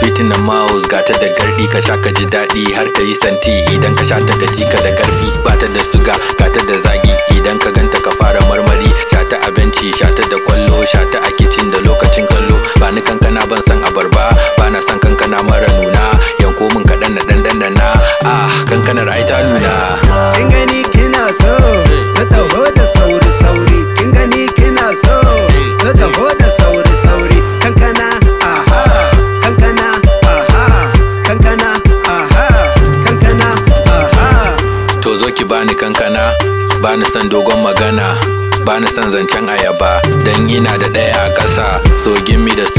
sweetin na mouse gata da gardi ka sha ka ji daɗi har ka yi santi idan ka sha ta ka ji ka da karfi ba ta da suga gata da zagi idan ka ganta ka fara marmari sha ta a benci sha ta da kwallo sha ta a kicin da lokacin kallo ba ni kankana ban san abarba ba na san kankana mara nuna yanko min kaɗan na ɗan dandana ah kankanar ai ta nuna kin gani kina so su taho da sauri sauri kin gani kina so su taho da sauri sauri kankana aha kankana aha kankana aha kankana aha to zo ki bani kankana bani san dogon magana bani san zancen ayaba dan ina da ɗaya a ƙasa so gimmi da